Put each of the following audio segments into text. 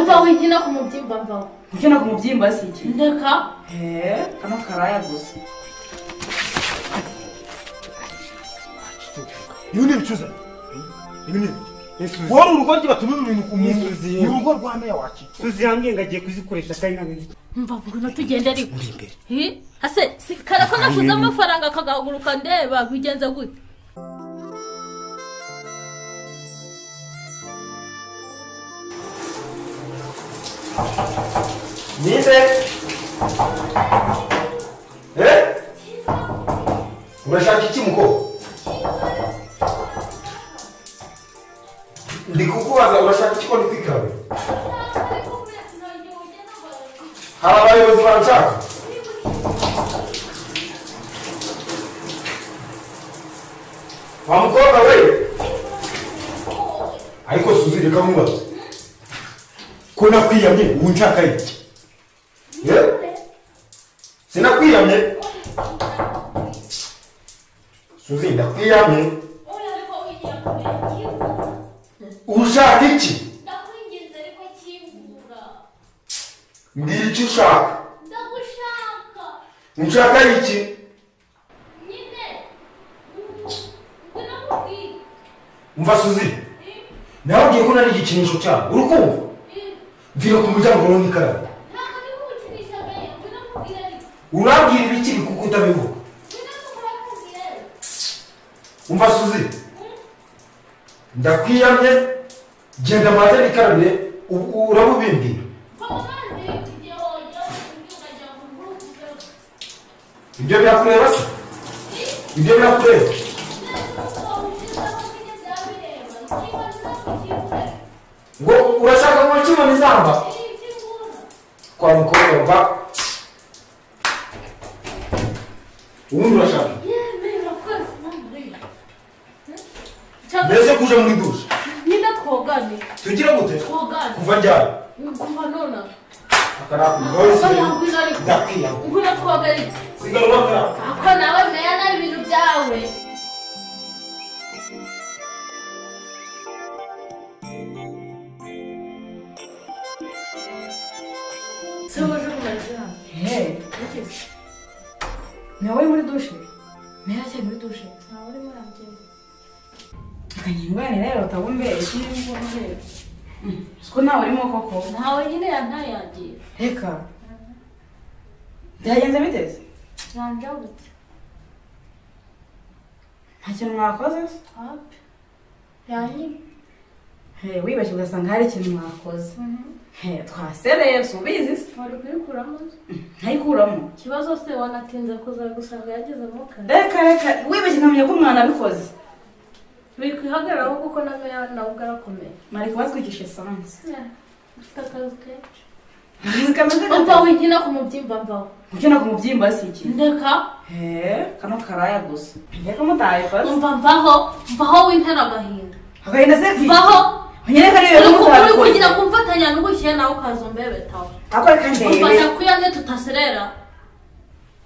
mva aho nkina ku mubyimba mva aho ukina ku mubyimba si iki ndeka heee kano karaya gusa ibi ni ibicuza ibi ni wari urugo batuma ibintu ku muntu ni urugo rwa meya wakicu suzi yambwiye ngo agiye kuzikoresha kandi ntabwo nzi mva vuga no tugende ariko Hi? ase si- kare ko nafuze amafaranga kagahaguruka ndeba bigenze gute ninde eh urashaka iki muko ndi kukubaza urashaka iki ko ndi kwikaba hari abayobozi banshaka wa mukobwa we ariko suzi reka nkubaze ko nakwiyamye ubu nshaka iki Ye? sinakwiyamye suzi ndakwiyamye ushaka iki mbwira icyo ushaka nshaka iki umva suzi nababwiye ko nari igikinisho cyabo urukumva mvira ku muryango wowe n'ikaramu urabwira ibikiri kuko utabivuga umva suzi ndakwiyamye genda maze nikarabire u- urabubimbwira ibyo birakureba se ibyo birakureba ngo urashaka ngo kimwe izamba kwa mukobwa mva ubundi urashaka mbese kuje muri dushe nyine twogane tugira gute twogane kuva ryari kuva nona akarakurwa ndakwiyamye ngwino twogarike sigarura akaraku ako nawe meya nawe ibintu byawe se waje kumarira heee niba wari muri dushe niba yagiye muri dushe akanyengwa rero utabumbeye siko ntawe urimo koko ntawe nyine yantayagiye reka byagenze biteze nanjabutse nta kintu mwakoze se hapi yanyine Hey, wibeshye ugasanga hari ikintu mwakoze Hey, twasereye si ubizi se wari kuyikuramo ntayikuramo ikibazo se wanatinze kuza gusanga yagezemo kare reka reka wibeshye ntamenya ko umwana abikoze bikwihagararaho kuko na meya nawe ubwarakomeye mari kubatwigisha esanse ufite akazi kenshi muzi kameze mva gute winkina ku mubyimba mvaho ukina ku mubyimba si iki ndeka Hey, kano karaya gusa reka mutayifata umva mvaho mvaho wintera agahinda agahinda se ki mvaho unyereka niba uri ku- uri mutayikoze kugira ngo umfatanya n'ubushyire nawe ukaza umbebetaho ako reka umva ndebe ndakuyanze tutaserera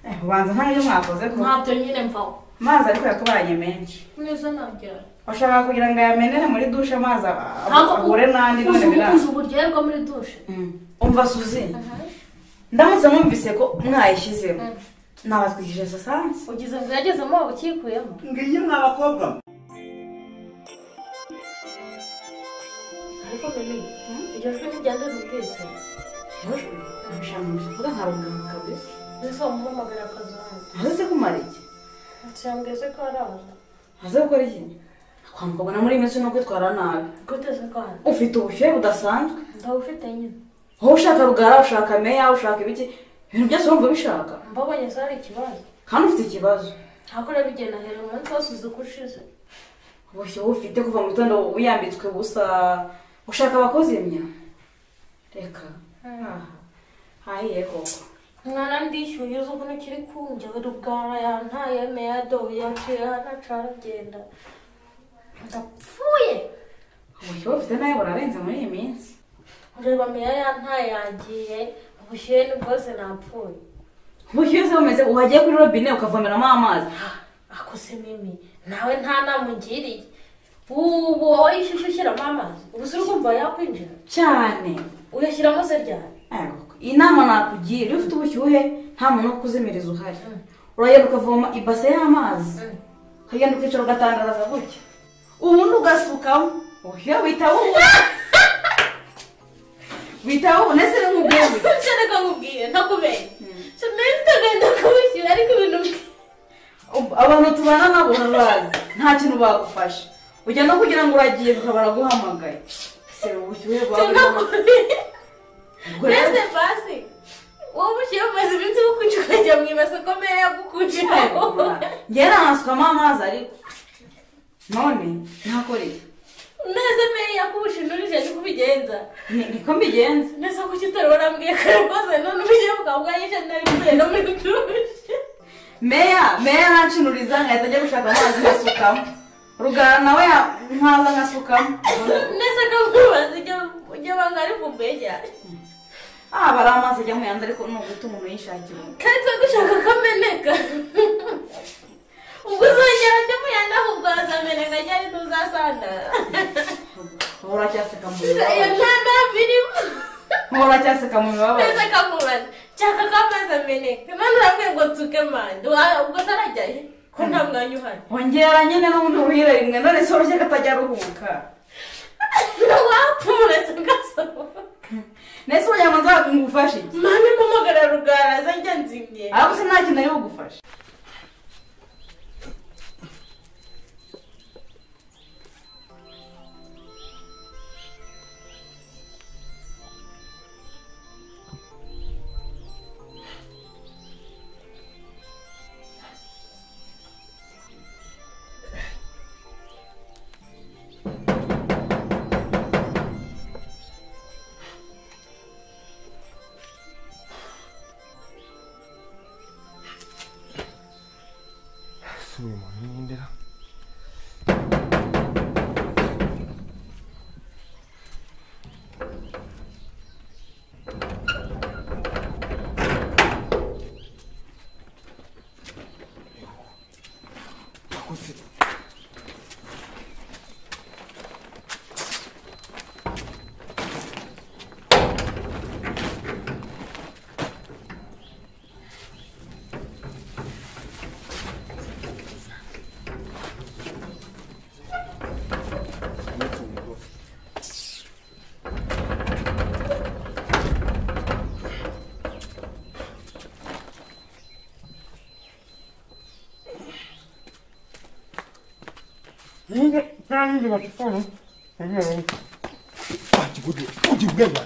Eh, ubanza nta n'ibyo mwakoze ko ntabyo nyine mvaho amazi ariko yakubanye menshi neza nabwira washaka kugira ngo ayamenere muri dushe amazi a- a- ntabwo agure n'andi none uzi birangiye uburyoherwa muri dushe Mm. umva suzi ndamutse mwumvise ko mwayishyizemo Mm. nabatwikije esanse ugize ngo yagezemo waba ukikuyemo ngiyi mwa bakobwa ariko mimi iryo jwi ntiryande numvise mvuga nka ruganga kabisa mbese wamuhamagara akazuhanda aze se kumara iki cyangwa se ko araza aze gukora iki kwa muganga na muri minsi no kwitwara nabi gute se ko araza ufite ubushyuhe budasanzwe ndaba ufite nyine aho ushaka rugara ushaka meya ushaka ibiki ibintu byose wumva ubishaka mbabonye se hari ikibazo kandi ufite ikibazo hakora bigenda hejuru umunsi wose uzi ko ushize ubushyuhe ufite kuva mu gitondo wiyambitswe busa ushaka abakozi imya reka aha hahiye koko mwana ndishyuye uzi ukuntu kiri kunjya buri bwara yantaye meyadowe yaciye hano acara agenda ndapfuye ubushyuhe ufite nawe burarenze muri iyi minsi ureba meya yantaye yagiye ubushyuhe bwose napfuye bushyuze bumeze wagiye kuri robine ukavomeramo amazi akose mimi nawe nta nama ungiriye ubu wowe ishyushyu ushyiramo amazi ubu si urwumva yakwinjira cyane uyashyiramo se ryari Aya koko. inama nakugira iyo ufite ubushyuhe nta muntu wo kuzimiriza uhari uragenda ukavoma ibase y'amazi ukagenda ukicara ugatangaraza gutya ubundi ugasukamo ubushyuhe buhita bubura buhita bubura ese ni nk'ubwenge nshaka nkubwire ntakubere sinari tugenda kubishyura ariko ibintu bike Ubu- abantu tubana nabo urabazi nta kintu bagufasha ujya no kugira ngo uragiye ukabara guhamagaye se ubushyuhe bwawe ntakubere ubwo rero- mbese basi wowe ubushyuhe bumaze iminsi bukunje ukajya mu ibase ikomeye yagukunjiraho njyewe nanasukamo amazi ariko none ntakoreye neza mbere yakubushinurije ariko ubigenza Ni- niko mbigenza neza kuki utari warambwiye ko rwose none ubushyuhe bwawe bwayishe nari mvuye no muri dushe meya meya ntacinuriza nkahita ajya gushaka amazi nkasukamo rugara nawe ya- nkaza nkasukamo neza akamubaza ujya banga ari bumbeya ah bari amazi ajya mu yandi ariko ni uguta umuntu yishakira undi. kandi twe dushaka ko ameneka ubwo uzongera ujye mu yandi aho ameneka ryari ntuzasandara ubu uracyaseka mu iyo mibabaro nta nama irimo ubu uracyaseka mu mibabaro neza akamubaza nshaka ko amazi ameneka none urambwiye ngo nsuke mande Wa- ubwo atarajyayo ko nta mwanya uhari ongera nyine n'ubundi ruhire rimwe none se urushye katajya aruhuka wapfumura se ugasohoka nese ubu nyama nzaga ngufashe iki mame mpamagara rugara azajya nzimye ariko se nta kintu ari bugufashe subiye mu nkindera ntabindi bashikora kigudu ugira ubwenge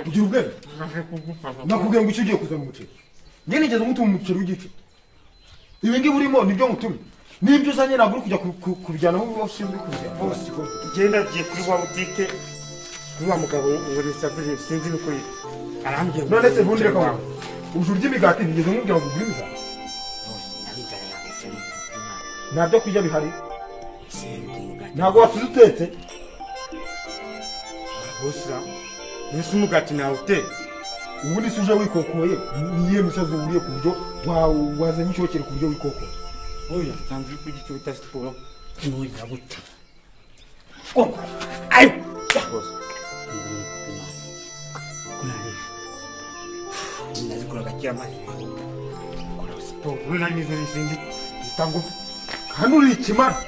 ugira ubwenge nakubwiye ngo icyo ugiye kuzana umuceri njye nigeze ngutuma umuceri w'igice ibi ngibi urimo nibyo ngutumye n'ibyo uzanye ntabwo uri kujya ku- ku- kubijyana aho washinzwe kubijyana aho washyizwe ugenda agiye kuri wa butike kuri wa mugabo ngo nisakuje sinzi n'ukuri arambwiye ngo none se ubundi reka wawe uje urya imigati nigeze nkubwira ngo ugure imigati nta byo kurya bihari ntabwo wasuze utetse gusa mbese umugati nawutetse ubundi se uje wikokoye niyo misozi wuriye ku buryo wa- wazanye icyokere ku buryo wikokoye oya nsanzwe uri kurya icyo bita siporo ntuya buta kumva ayo rwose ndazikora gake amazi kora siporo nanize n'izindi zitangwa hano uri ikimara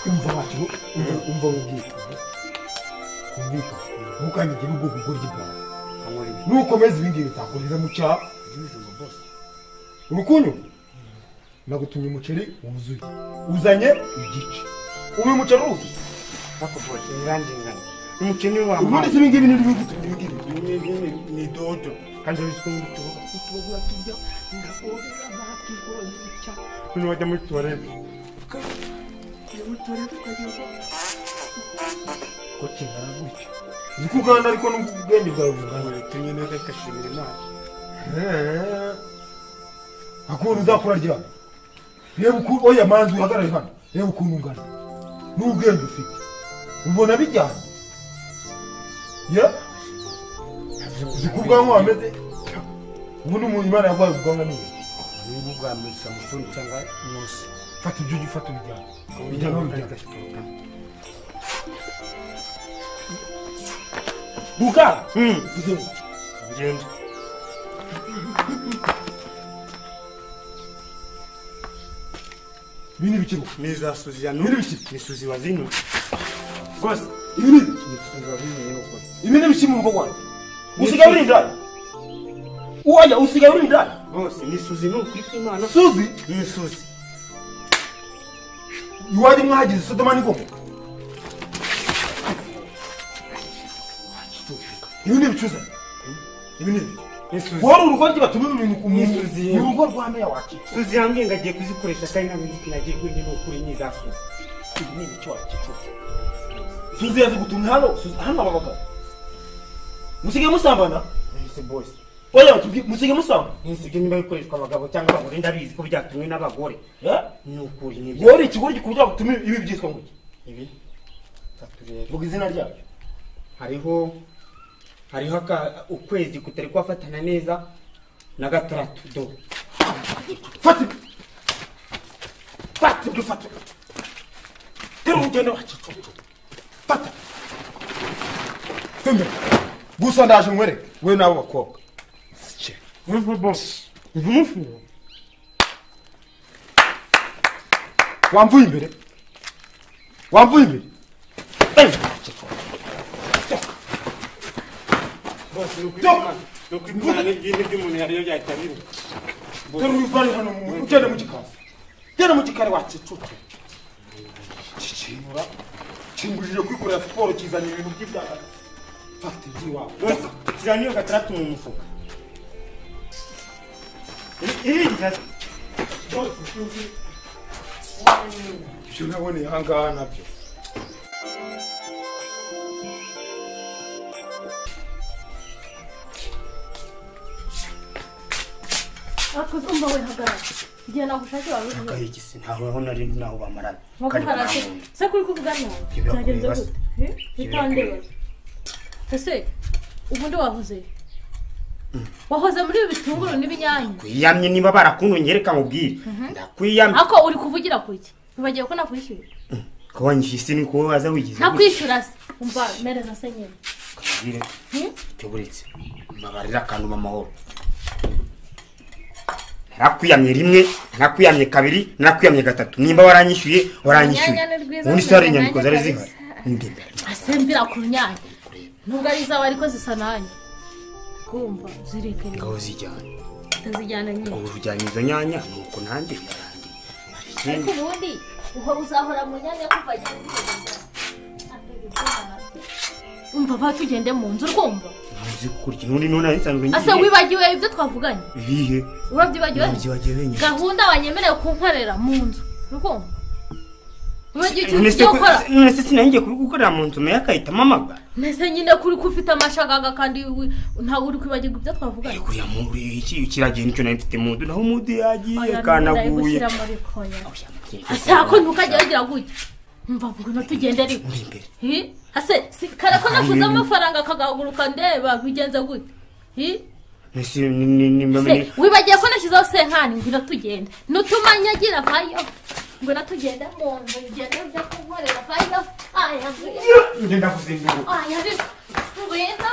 umva wacyo umva wubwira kumvika ntukanyigire ubwoko bw'urya bwawe nukomeza ibi ngibi utakohereza mu cyaha urukunyu nagutumye umuceri wuzuye uzanye igice uyu muceri uruzuye bakuvuje irangingana umukene w'amazi ubundi se ibi ngibi ni ibigutumye ibi ngibi ni dodo kandi uri kumva utuboga utuboga turya ndakogera bakigoyica hano bajya muri tuwarete ko kingana gutyo uzi ko uganda ariko n'ubwenge bwawe bungana leta nyine igashimira imana akunda uzakora ryana reba ukuntu oya manzi uhagarare hano reba ukuntu ungana n'ubwenge ufite ubona bijyana ya uzi ko ubwanwa hameze ubu ni umuntu imana yaguhaye ubwanwa ni ubu niba ubwambere samusoni cyangwa munsi fata ibyo ujya ufata ubujyana ujyana ubujyana wambaye ubujyana agashyika buka uze ngenda ibi ni ibikiriho ni za suzi ya Biri nuri biki? ni suzi wa zino rwose ibi ni ibiki ni suzi wa zino niyo ukora ibi ni ibiki mu rugo rwanjye usigaye uri indaya uwajya usigaye uri indaya rwose ni suzi ni ukwita imana suzi ni suzi iwanyu mwahageze sodoma n'igomba ibi ni ibicuza ibi ni ibi ni suzi wari urugo rye batuma ibintu ku muntu Ni suzi. ni urugo rwa meya wacu suzi yambwiye ngo agiye kuzikoresha kandi nta muziki nagira wenyine ni ukuri ni za suzi ibi ni ibicu wacu suzi yazi gutumye hano Suzi- hano ababagabo musige musambana nahise bose oya batubwi musige musambana nisiga niba bikoreshwa abagabo cyangwa abagore ndabizi ko byatumwe n'abagore ya ni ukuri ni byo wari ikigoryi ku buryo gutuma ibi byitwa ngo iki? ibi tatu rero vuga izina ryabyo hariho hariho aka ukwezi kutari kwafatana neza na gatandatu do fata ibi fata ibyo fata tera urugendo wacu fata tembera gusa ndaje nkwereke we n'abo bakobwa wamvuye imbere wamvuye imbere Eh, tera uruvani hano mu- ugende mu gikari genda mu gikari wakicucu kikinura kingurije kwikorera siporo kizana ibintu by'ibyara fata iby'iwawe shyira niyo gatandatu mu mufuka hirya ibyo naboneye ahangaha nabyo wakoze umva we hagarara igihe nagushakiye waba uri he gahigisi ntaho nari naho bamarana kandi wakuharase baramunda se kuri kuvuga nawe Ibirahure byagenze basa. gute Eh? bitandeba ese ubundi wahoze he? wahoze muri ibi bitunguru n'ibinyanya kwiyamye niba barakunongere kamubwire ndakwiyamye ako uri kuvugira ku iki wibagiwe ko nakwishyuye kuba njisi ni kuba waza wigize ntakwishyura se umva mereza se nyine kamubwire Hmm? cyo buretse mbabarira akantu mu mahoro narakwiyamye rimwe narakwiyamye kabiri narakwiyamye gatatu nimba waranyishyuye waranyishyuye Urunyanya ni rwiza ubundi se cyane, hari inyandiko zari nanjye zihari ndembera asembera ku nyanya nubwo ari izawe ariko zisa nanjye kumva zirikene ngaho zijyanye utazijyana nyine ubu ujyanye izo nyanya nuko nanjye yarangiye ariko ubundi uhora uzahora mu nyanya kuva agiye umva va tugende mu nzu rwumva ntuzi kurya n'undi none nari nsanzwe ase ngiye wibagiwe ibyo twavuganye ibihe urabyibagiwe nabyibagiwe wenyine gahunda wanyemerewe kunkorera mu nzu rwumva wibagiwe none ikintu se cyo ko- gukora none se sinangiye gukorera mu nzu meya akahitamo amagara mbese nyine kuri ko ufite amashagaga kandi wi- ntawe uri kwibagirwa ibyo twavuganye ariko ya muri iki kiragiye nicyo nari mfite mu nzu naho umudu yagiye Oya, ntuzaye kanaguye gushyira muri konyine. Oya, mubyeyi, ase ako ntukajya wagira gutya mva ngwino tugende ariko uri imbere Hi? ase si- kare ko nakuze Ahanini. amafaranga akagahaguruka ndeba bigenze gute Hi? Mbese ni- ni- ni- mba- se ni- wibagiwe ko nashyizeho senkani ngwino tugenda nutuma nyagira vayo ngwino tugenda mu nzu ugende ujya kunkorera vayo aya ngwino ngenda kuzinduka aya ngwino ngwino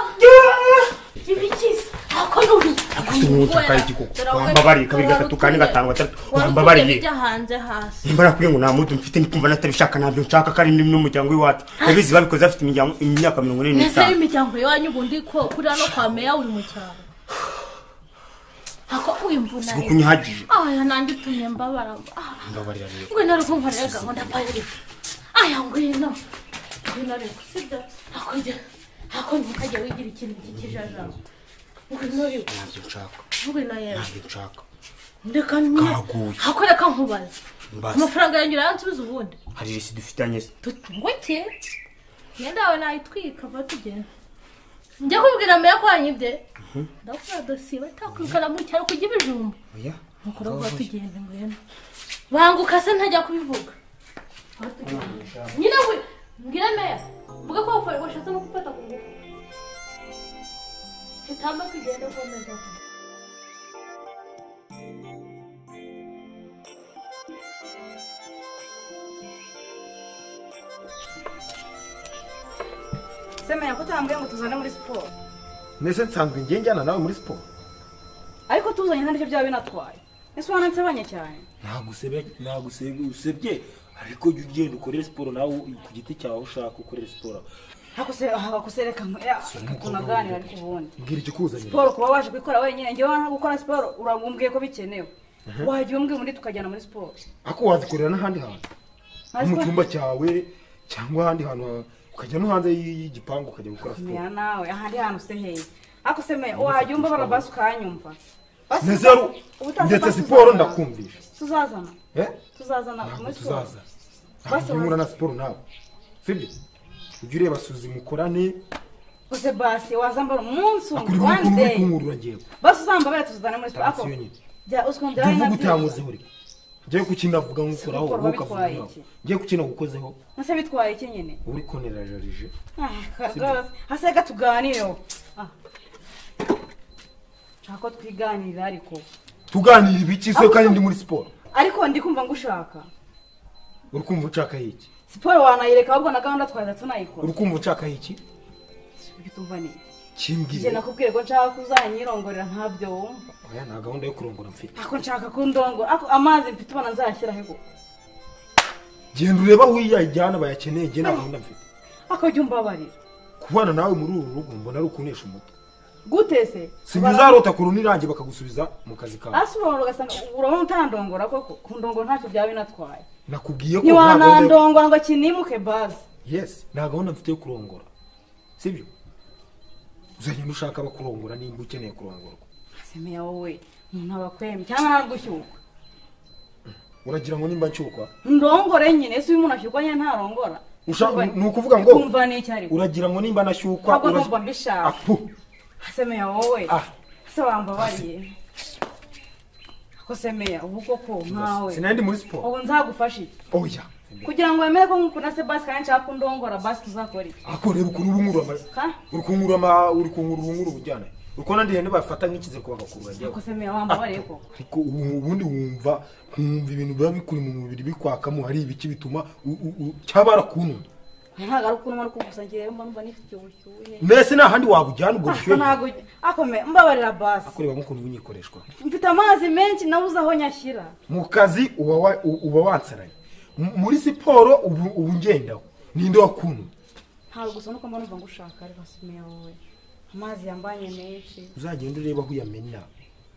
ibikiza ako nuri gusa umuntu akayiki koko wambabariye kabiri gatatu kane gatanu gatatu wambabariye wambabariye ibyo hanze hasi nimba nakwiye ngo nta mudu mfite ndikumva natabishaka ntabyo nshaka kandi ni n'umuryango w'iwacu ndabizi babikoze bafite imiryango imyaka mirongo ine mbese n'itanu imiryango iwanyu ubundi ko kuri hano kwa meya uri mu cyaro ako wimvuna si kuko unyahagije aya nandi utumye mbabara Ah. mbabarira rero ngwino ariko nkorera gahunda mbaye aya ngwino ngwino ariko sibyo hakurya hakurya ukajya wigira ikintu cy'ikijajaho ngwino ariko ntabyo nshaka ngwino yewe ntabyo nshaka ndeka nyine Kaguye. hakoreka nkubaza mbasi amafaranga yanjye urayansubiza ubundi hari resi dufitanye se tutungwite imyenda yawe nayitwika va tugenda njya kubwira meya ko wanyibye ndakora dosiye batakwirukana mu cyaro kujya ibijumba oya mukuru vuba tugenda ngwino banguka se ntajya kubivuga Vuba tugenda. nyine we mbwira meya utama kugenda ukomeza semenya ko utambwiye ngo tuzane muri siporo mbese nsanzwe ngiye njyana nawe muri siporo ariko tuzanye nta nicyo byaba binatwaye ese wanasebanye cyane ntagusebye ntagusebye usebye ariko jya ugenda ukorere siporo nawe ku giti cyawe aho ushaka ukorere siporo hakuse hakusereka tunaganira ariko ubundi mbwira ikikuzanye siporo kuba waje kuyikora wenyine njyewe nko gukora siporo urambwiye ko bikenewe wagiye umbwiye undi tukajyana muri siporo ako wazikorera n'ahandi hantu nko mu cyumba cyawe cyangwa ahandi hantu ha- ukajya no hanze y- y'igipangu ukajya gukora siporo meya nawe ahandi hantu useheye ariko se meya wajya umva bara basi ukahanyumva Basi Ni zeru. ubutaha ndetse basi siporo tuzazana. ndakumvisha tuzazana Eh? tuzazana ntabwo muri siporo tuzaza Basi ntabwo uhura na siporo nawe sibyo ujye ureba suzi mukorane gusa basi wazambara umunsi umwe akuriho one ukuntu uri day kumwurura ngewe basi uzambabare tuzazana muri siporo ako tansiyo nyine jya usikundira ari ntuvuge nabyo utankozeho reka ngewe ku kintu avuga ngukoraho Siporo wowe ukavuga bitwaye nkaho iki? ngewe ku kintu agukozeho nase bitwaye iki nyine wowe uri konera jarije hasi reka tuganireho Ah. nshaka ko twiganirira ariko tuganira ibiki se kandi ndi muri siporo ariko ndi kumva ngushaka uri kumva ushaka iki siporo wanayireka ahubwo na gahunda twaza tunayikora uri kumva ushaka iki ujye utumva ni iki? njye kimbwire nakubwiye ko nshaka ko uzanyirongorera ntabyo wumva oya nta gahunda yo kurongora mfite ako nshaka ko ndongo ako amazi mfite ubona nzashyira hego genda urebe aho yajyana bayakeneye njye nta gahunda mfite ako jya umbabarira kubana nawe muri uru rugo mbona ari ukunesha umutwe gute se si ntuzarota ku run'irange bakagusubiza mu kazi kawe hasi ubona ugasanga urabona utandongora koko ku ndongo ntacyo byaba binatwaye nakubwiye ko nta gahunda yo- ntiwanandongora ngo kinimuke bazi yes nta gahunda mfite yo kurongora sibyo uzagenda ushaka abakurongora nimba ukeneye kurongorwa asemeya wowe umuntu aba akwemye cyangwa ntabwo ushyukwa uragira ngo nimba nshyukwa ndongore nyine ese uyu muntu ashyukwa nyine ntarongora Ushaka- Kumva- ni ukuvuga ngo- kumva ni icyo ari uragira ngo nimba nashyukwa ntabwo uragi- numva mbishaka Apu. asemeya wowe Ah. ese wambabariye ako semeya ubu koko nkawe sinandi muri siporo ubu nzagufasha iki oya kugira ngo wemere ko nkukunda se basi kandi nshaka ko undongora basi tuzakora iki ako reba ukuntu uba ungurura ama- Ka? uri kungura ama uri kungura ubunguru bujyana uko nandi hene bafata nk'ikize ko bagakurura njyewe ako semeya wambabariye ko ariko ubu- ubundi wumva nkumva ibintu biba bikuri mu mubiri bikwakamo hari ibiki bituma u- u- u- cyaba barakununda ntabwo ari ukuntu uri kugusangira mba numva nifite ubushyuhe mbese nta handi wabujyana ubwo ako bushyuhe ntabwo akomeye mbabarira basi akureba nk'ukuntu bunyikoreshwa mfite amazi menshi nawe uzi aho nyashyira mu kazi uba wa- u- uba wansaranye M- muri siporo ubu ubu ngendaho ninde wakunu ntabwo gusa nuko mbona umva ngushaka ariko simeye wowe amazi yambanye menshi uzagenda ureba aho uyamenya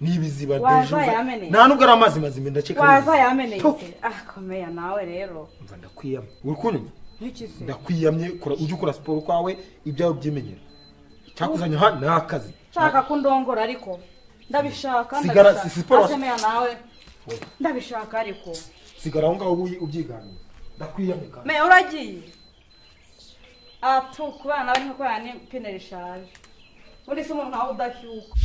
niba iziba Waza deje uza- yameneye. nta nubwo ari amazi mazima ndaceka waza neza. yameneye To. se ah komeya nawe rero Umva ndakwiyamye uri kunenya nk'iki se ndakwiyamye kora- ujye ukora siporo kwawe ibyawe byimenyera icyakuzanye aha ni akazi nshaka ko ndongora ariko ndabishaka Sigara- si- siporo- asemeya nawe ndabishaka ariko sigara aho ngaho uyi- ubyiganira ndakwiyamye kandi meya uragiye atu kubana nawe nko kubana n'ipine rishaje undi se umuntu nawe udashyuka